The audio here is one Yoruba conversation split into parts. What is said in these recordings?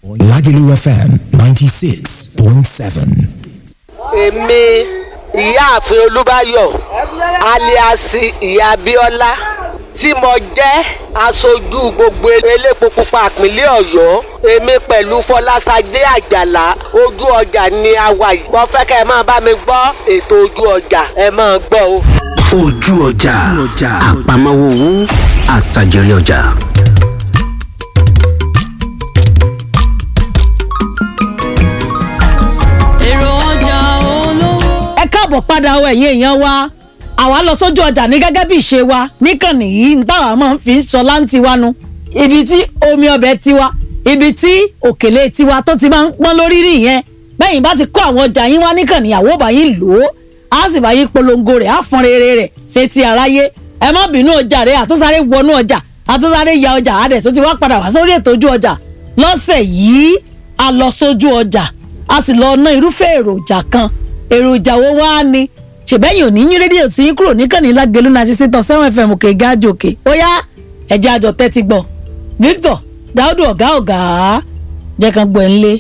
Lagelu FM 96.7. èmi ìyáàfin olúbáyọ̀ aliasi ìyá abíọ́lá tí mo jẹ́ aṣojú gbogbo elépo pupa ìpínlẹ̀ ọ̀yọ́ èmi pẹ̀lú fọlásadé àjàlá ojú ọjà ni a wà yìí mo fẹ́ kẹ́ ẹ máa bá mi gbọ́ ètò ojú ọjà ẹ máa gbọ́ o. ojú ọjà àpamọ́wọ́ owó àtàjèrè ọjà. èrò ọjà olówó. ẹ káàbọ̀ padà ọ ẹ̀yin èèyàn wa àwa lọ sójú ọjà ní gẹ́gẹ́ bí ìṣe wa níkànnì yìí ń táwa máa ń fi ń sọ láǹtí wa nu ibi tí omi ọbẹ̀ tiwa ibi tí òkèlè tiwa tó ti máa ń pọ́n lórí nìyẹn bẹ́yìn bá ti kó àwọn ọjà yín wá níkànnì àwọ̀ bá yín lò ó á sì bá yín polongo rẹ̀ á fọn rere rẹ̀ ṣe ti aráyé ẹ má bínú ọjà rẹ̀ àtúnṣáré wọnú ọjà àtúnṣáré ya ọjà àdẹ̀ tó ti wá padà wá sórí ètò ojú ọjà lọ́sẹ̀ yìí a lọ sójú ọjà a sì lọ ná irúfẹ́ èròjà kan èròjà wo wá ni ṣèbẹ́yìn ò ní yín rédíò tí yín kúrò níkànnì lágẹ̀lú náà ṣiṣẹ́ tán seven fm òkè gáàjò òkè ó yá ẹ̀jẹ̀ àjọ tẹ́tí gbọ́ victor dáúdù ọ̀gá ọ̀gá jẹ́ kan gbọ́ ẹ̀ ń lé.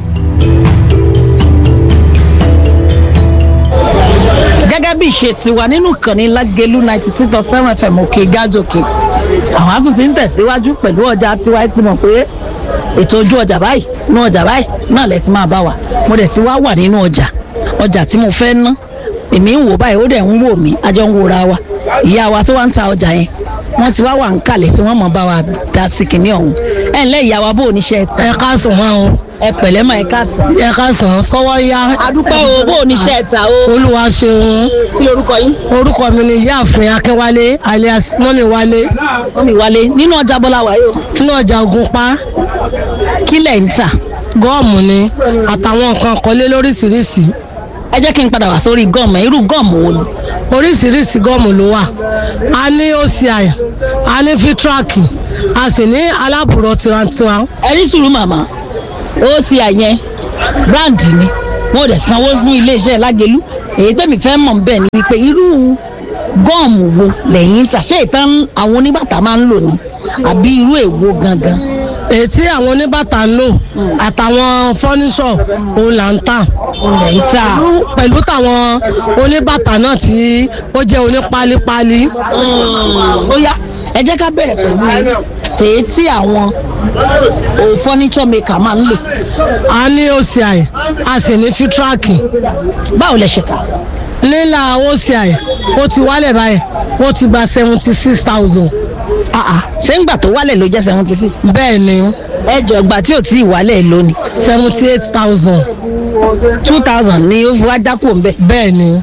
gẹ́gẹ́ bí ìṣe tiwa nínú ìkànnì lágẹ̀lú ninety six dot seven fm òkè gáàjò òkè àwọn á tún ti ń tẹ̀síwájú pẹ̀lú ọjà tiwa ẹ ti mọ̀ pé ètò ojú ọjà báyìí inú ọjà báyìí náà lẹ ti máa bá wa mo dẹ̀ ti wá wà nínú ọjà ọjà tí mo fẹ́ ná èmi ń wò báyìí ó dẹ̀ ń wò mí a jọ ń wòra wa ìyá wa tó wá ń ta ọjà yẹn wọ́n ti wá wà ń kalẹ̀ tí wọ́n mọ̀ bá wa dá sí kinní ọ̀hún ẹ ǹlẹ́ ìyá wa bó o níṣẹ́ ti. ẹ káàsán máa o ẹ pẹ̀lẹ́ mà ẹ káàsán. ẹ káàsán sọwọ́ yá. adúpẹ́ o bó o níṣẹ́ ta o. olúwa ṣeun kí lorúkọ yín. orúkọ mi ni ìyáàfin akínwálé alias mọ́mi wálé wọ́n mi wálé nínú ọjà bọ́lá wáyé o. nínú ọjà ògùnpá kí lẹ̀ ń tà. gọ́ọ̀mù ni àtàwọn nǹkan kọ́lé lóríṣiríṣi ẹ jẹ́ kí n padà wá sórí gọ́ọ̀mù irú gọ́ọ̀mù wo ni. oríṣiríṣi gọ́ọ̀mù ló wà a ní oci a ní fitraki a sì ní alábùrọ̀ tiwantiwa ẹ ní sùúrù màmá ó sì àyẹn bíráǹdì ni wọn ò dẹ̀ sanwó fún iléeṣẹ́ lágẹ̀lú èyí tẹ̀mí fẹ́ mọ̀ bẹ́ẹ̀ ni wípé irú gọ́ọ̀mù wo lẹ́yìn ń tà ṣé ìtàn àwọn oníbàtà máa ń lò ní àbí irú èwo gangan. èyí tí àwọn oníbàtà ń lò àtàwọn fọ́níṣọ̀ òun là ń tà lẹ́yìn tà Pẹ̀lú- pẹ̀lú tàwọn oníbàtà náà tí ó jẹ́ onípálípálí ó yá ẹ jẹ́ ká bẹ̀rẹ̀ pẹ̀lú ṣèyí tí àwọn o furniture maker máa ń lò a ní oci a sì ní fitraki báwo lẹ ṣe tà nílà oci ó ti wálẹ̀ báyìí ó ti gba seventy six thousand Ah, ah, ṣé ń gbà tó wálẹ̀ ló jẹ́ seventy six bẹ́ẹ̀ ni ẹ jọ ìgbà tí ò tí ì wálẹ̀ lónìí seventy eight thousand two thousand ni ó fi wá dákú òun bẹ́ẹ̀ bẹ́ẹ̀ ni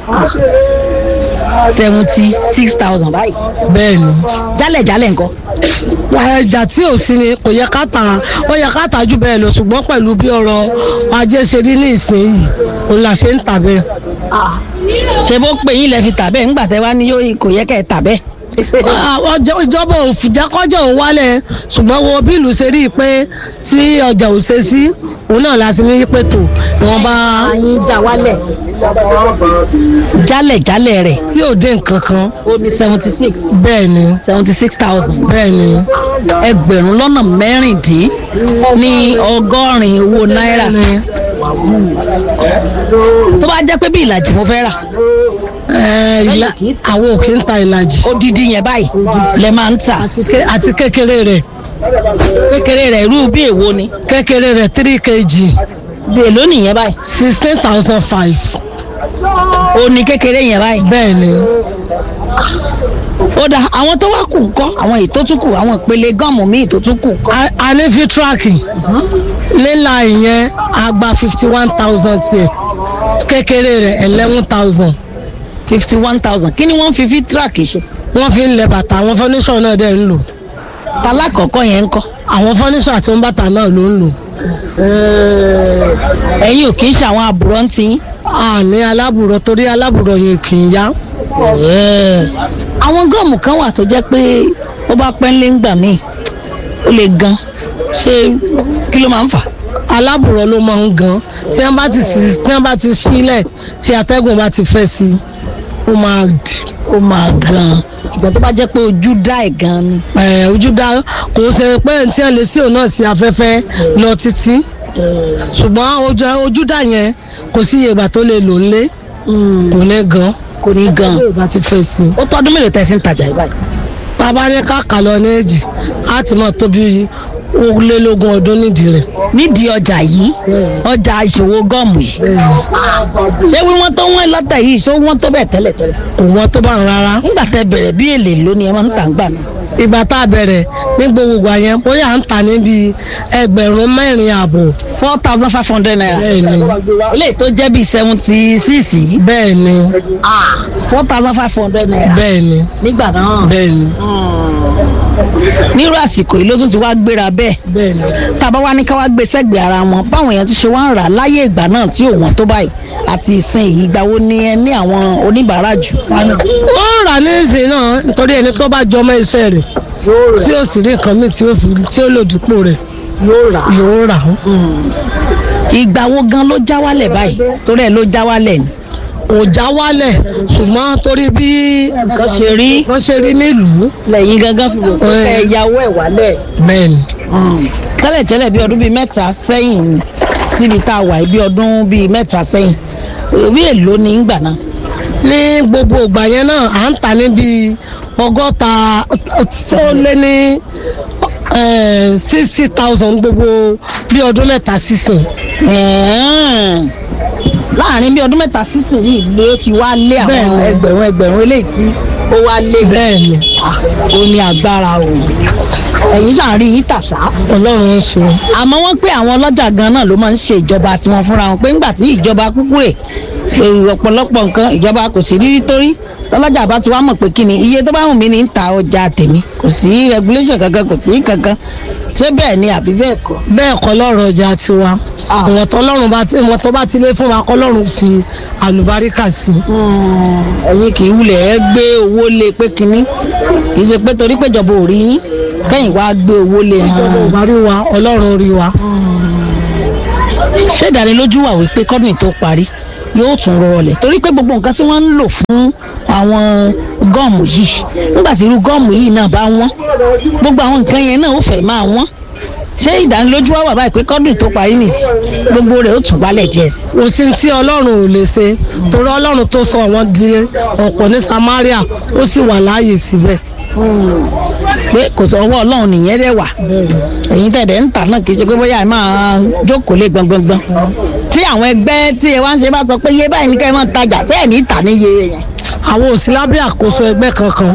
seventy six thousand báyìí bẹ́ẹ̀ ni jálẹ̀jálẹ̀ nǹkan ẹja tí ò sí ni kò yẹ ká tà ó yẹ ká tà jù bẹ́ẹ̀ lọ ṣùgbọ́n pẹ̀lú bí ọ̀rọ̀ ajé ṣe rí ní ìsinyìí òun là ṣe ń tà bẹ́ẹ̀. ṣé bó pè yín lẹ fi tà bẹ́ẹ̀ ńgbà tẹ́ wá ní yóò kò yẹ kẹ́ ẹ tà bẹ́ẹ̀. Ah, ọjọ́- ìjọba ò fìjà kọjá ò wálẹ̀ ṣùgbọ́n wo bí ìlú ṣe rí i pé tí ọjà ò ṣe sí òun náà la sì ní pé tò wọn bá àyín já wálẹ̀ jálẹ̀jálẹ̀ rẹ̀ tí ò dé nǹkan kan ó ní seventy six bẹ́ẹ̀ ni seventy six thousand bẹ́ẹ̀ ni ẹgbẹ̀rún lọ́nà mẹ́rìndín ní ọgọ́rin owó náírà tó bá jẹ́ pé bí ìlàjì mo fẹ́ rà Eh, ìlà- àwọn ò kí ń ta ìlàjì odidi yẹn báyìí lẹ máa ń tà Ké- àti kékeré rẹ̀ kékeré rẹ̀ irú bí èwo ni kékeré rẹ̀ three kg bí èló nìyẹn báyìí sixteen thousand five ó ní kékeré yẹn báyìí bẹ́ẹ̀ ni ó dà àwọn tó wá kù ńkọ́ àwọn èyí tó tún kù àwọn ìpele gọ́ọ̀mù míì tó tún kù ńkọ́ A- a ní fitraki nílà ìyẹn a gba fifty one thousand tiẹ̀ kékeré rẹ̀ eleven thousand fifty one thousand kí ni wọ́n fi fi tíráàkì ṣe wọ́n fi ń lẹ bàtà àwọn fọ́níṣọ̀ náà dẹ̀ ń lò talákọ̀ọ́kọ́ yẹn ńkọ́ àwọn fọ́níṣọ̀ àti bàtà náà ló ń lò ẹ̀yin ò kì í ṣe àwọn àbúrò ń tiyín a ní alábùrọ̀ torí alábùrọ̀ yẹn kì í yá àwọn gọ́ọ̀mù kan wà tó jẹ́ pé ó bá pẹ́ ńlé ńgbà míì ó lè gan ṣé kí ló máa ń fà alábùrọ̀ ló máa ń gan tí wọ́n bá ti sí tí wọ́n bá ti sílẹ̀ tí atẹ́gùn bá ti fẹ́ sí i ó máa dì ó máa gan ṣùgbọ́n tó bá jẹ́ pé ojú dá ẹ̀ gan ni. ẹ ojú dá kò ṣe pé tí wọn lè sí òun náà sí afẹ́fẹ́ lọ títí ṣùgbọ́n ojú ojú dá yẹn kò sí iye ìgbà tó lè lò nílé kò ní gan kò ní gan. tó bá ti fẹ́ sí i. ó tọ́dún mélòó tẹ́ ẹ ti ń tajà yìí báyìí. bàbá ní káàkà lọ ní èjì á ti mọ̀ tóbi ogúnlélógún ọdún nídìí rẹ̀. nídìí ọjà yìí ọjà ìṣòwò gọ́ọ̀mù yìí. ṣé wíwọ́n tó wọ́n lọ́tẹ̀ yìí ṣó wọ́n tó bẹ̀ tẹ́lẹ̀ tẹ́lẹ̀. kò wọ́n tó bá ń rárá. nígbà tẹ́ bẹ̀rẹ̀ bí èlé lónìí ẹ máa ń tà ń gbà náà. ìgbà tá a bẹ̀rẹ̀ ní gbogbo ìgbà yẹn bóyá à ń tà níbi ẹgbẹ̀rún mẹ́rin ààbọ̀. four thousand five hundred naira. bẹ́ẹ̀ ni eléyìí tó jẹ́ bíi seventy six yìí. bẹ́ẹ̀ ni four thousand five hundred naira. bẹ́ẹ̀ ni nígbà náà. bẹ́ẹ̀ ni nírú àsìkò yìí ló tún ti wá gbéra bẹ́ẹ̀. bẹ́ẹ̀ ni. tàbá wá ní ká wá gbé sẹ́gbẹ̀ẹ́ ara wọn báwọn èèyàn ti ṣe wá ń rà láyé ìgbà náà tí ò wọ́n tó báyìí àti ìsìn yìí ìgbà wo ni ẹ ní àwọn oníbàárà jù. ó rà ní ìsìn náà nítorí ẹni tó bá jọmọ iṣẹ́ rẹ̀ tí ó sì rí nǹkan míì tí ó fi tí ó lò dípò rẹ̀ yóò rà. yóò rà ó. ìgbà wo gan ló já wálẹ̀ báyìí torí ẹ̀ ló já wálẹ̀ ni. kò já wálẹ̀ ṣùgbọ́n torí bí nǹkan ṣe rí wọ́n ṣe rí nílùú lẹ́yìn gangan fi wò pé Ẹ. ẹ yàwó ẹ̀ wálẹ̀. bẹ́ẹ̀ ni tẹ́lẹ̀tẹ́lẹ̀ bí ọdún bíi mẹ́ta sẹ́yìn ni síbi tá a wà yìí bí ọdún bíi mẹ́ta sẹ́yìn bí èlò ní ìgbà náà. ní gbogbo ìgbà yẹn náà à ń tà níbi ọgọ́ta tó lé ní sixty thousand gbogbo bí ọdún mẹ́ta sísìn. Ẹ̀ẹ́n. láàrin bí ọdún mẹ́ta sísìn yìí ló ti wá lé àwọn Bẹ́ẹ̀ni. ẹgbẹ̀rún ẹgbẹ̀rún eléyìí tí ó wá lé bẹ́ẹ̀ ni Ah, ó ní agbára o ẹ̀yin ṣàn rí yín tàṣà ọlọ́run ń ṣe. àmọ́ wọ́n pé àwọn ọlọ́jà gan náà ló máa ń ṣe ìjọba tiwọn fúnra wọn pé ńgbà tí ìjọba kúkú rè èrò ọ̀pọ̀lọpọ̀ nǹkan ìjọba kò sí rírí torí tọ́lọ́jà bá ti wá mọ̀ pé kí ni iye tó bá wù mí ní ń ta ọjà tèmi kò sí regulation kankan kò sí kankan ṣé bẹ́ẹ̀ ni àbí bẹ́ẹ̀ kọ́. bẹ́ẹ̀ kọ́ lọ́rọ̀ ọjà tiwa Ah. ìwọ̀n tó lọ́rùn bá ti ìwọ̀n tó bá ti lé fún wa kọ́ lọ́rùn fi àlùbáríkà sí i. ẹ̀yin kì í wulẹ̀ ẹ gbé owó lé pé kínní kì í ṣe pé torí péjọba ò rí yín kẹ́yìn wá gbé owó lé ìjọba ò bá rí wa ọlọ́run rí wa. ṣé ìdánilójú wà wípé kọ́dùnì tó parí yóò tún rọlẹ̀ torí pé gbogbo nǹkan tí wọ́n ń lò fún àwọn gọ́ọ̀mù yìí nígbà tí irú gọ́ọ̀mù yìí náà bá wọ́n gbogbo àwọn nǹkan yẹn náà ó fẹ́ máa wọ́n ṣé ìdánilójú wà wà báyìí pé kọ́dùnì tó parí nìsí gbogbo rẹ̀ ó tún wálẹ̀ díẹ̀ sí. kò sí tí ọlọ́run ò lè ṣe torí ọlọ́run tó sọ wọ́n di ọ̀pọ̀ ní Samaria ó sì wà láàyè síbẹ̀. pé kò sọ ọwọ́ ọlọ́run nìyẹn dẹ̀ wà ẹ̀yin tẹ̀dẹ̀ ń tà náà kì í ṣe pé bóyá ẹ máa jókòó lé gbọngbọngbọn tí àwọn ẹgbẹ́ tí ẹ wá ń ṣe bá sọ pé iye báyìí ní ká ẹ máa tajà tẹ́ ẹ̀ ní tà ní iye yẹn. àwọn ò sí lábẹ́ àkóso ẹgbẹ́ kankan.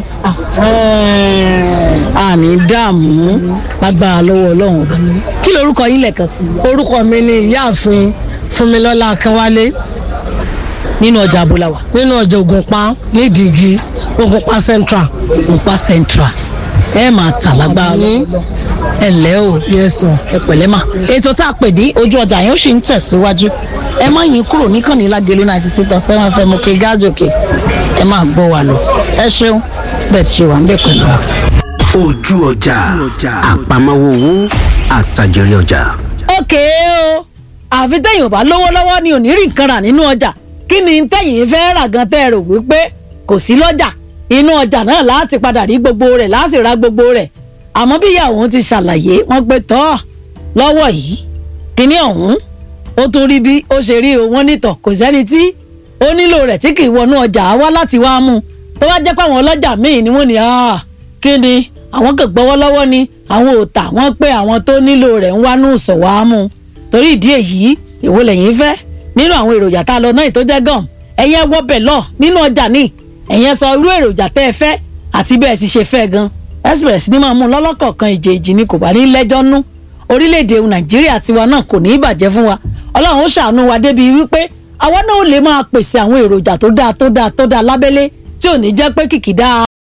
àní dààmú lágbára lọ́wọ́ ọlọ́run ọba kí lorúkọ yín lẹ́ẹ̀kan sí i orúkọ mi ni ìyáàfin Fúnmilọ́lá Akínwálé nínú ọjà abúláwà nínú ọjà Ògùnpa nídìígi Ògùnpa Central. òpá central ẹ máa tà lágbára lọ́wọ́ ẹ ǹlẹ́ o yes sir. ẹ pẹ̀lẹ́ mà. ètò tá a pè ní ojú ọjà yẹn ó sì ń tẹ̀síwájú ẹ má yín kúrò níkànnì lágẹ̀lú ninety six point seven fm òkè gáàjòkè ẹ máa gbọ́ wa lọ ẹ ṣeun bẹ́ẹ̀ ti ṣe wà ń bẹ̀ pẹ̀lú wa. ojú ọjà àpamọ́wọ́ owó àtàjèrè ọjà. òkè o àfi tẹ̀yìn ò bá lówó lọ́wọ́ ni ò ní rí nǹkan rà nínú ọjà kí ni tẹ̀yìn fẹ́ rà gan tẹ́ ẹ rò wípé kò sí lọ́jà inú ọjà náà láti padà rí gbogbo rẹ̀ láti ra gbogbo rẹ̀ àmọ́ bí ìyàwó ti ṣàlàyé wọ́n pé tọ́ lọ́wọ́ yìí kíní ọ̀hún ó tún rí bí ó ṣe rí o wọ́n nítọ̀ kò sẹ́ni tí ó nílò rẹ̀ tí kì í wọnú ọjà wá láti wá mú un tó bá jẹ́ pé àwọn ọlọ́jà míì ni wọ́n ní "Ah, kí ni àwọn kò gbọ́wọ́ lọ́wọ́ ni àwọn ò tà wọ́n pé àwọn tó nílò rẹ̀ ń wá ní ìsọ̀ wá mú un torí ìdí èyí èwo lẹ́yìn fẹ́ nínú àwọn èròjà tá a lọ náà tó jẹ́ gàn ẹ̀yẹ wọ́bẹ̀ lọ nínú ọjà ní ẹ̀yẹ sọ irú èròjà tẹ́ ẹ fẹ́ àti bẹ́ẹ̀ sì ṣe fẹ́ gan ẹ sì bẹ̀rẹ̀ sí ní máa mú un lọ́lọ́kọ̀ọ̀kan ìjèèjì ni kò bá ní lẹ́jọ́ nú orílẹ̀-èdè nàìjíríà tiwa náà kò ní í bàjẹ́ fún wa ọlọ́run ó ṣàánú wa débi wípé àwa náà ó lè máa pèsè àwọn èròjà tó dáa tó dáa tó dáa lábẹ́lé tí ò ní jẹ́ pé kìkì dáa